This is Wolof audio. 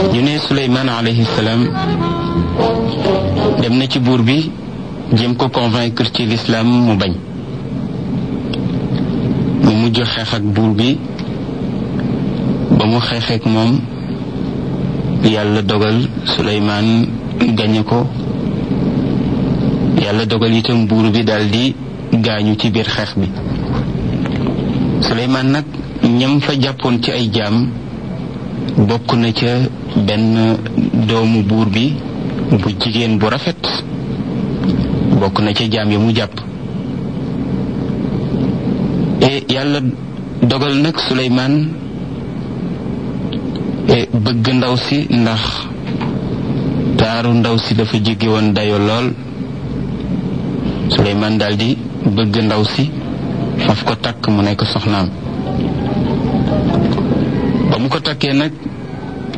ñu ne Suleymaan alayhi salaam dem na ci buur bi jéem ko convaincre ci lislaam mu bañ mu mujj xeex ak buur bi ba mu xeexeek moom yàlla dogal Suleymaan gañe ko yàlla dogal itam buur bi daldi gaañu ci biir xeex bi Suleymaan nag ñam fa jàppoon ci ay jaam bokk na ca benn doomu buur bi bu jigéen bu rafet bokk na ca jaam ya mu jàpp e yàlla dogal nag Suleymaan bëgg ndaw si ndax taaru ndaw si dafa jéggi woon dayo lool Suleymaan daldi bëgg ndaw si faf ko takk mu nekk soxnaam ba mu ko takkee nag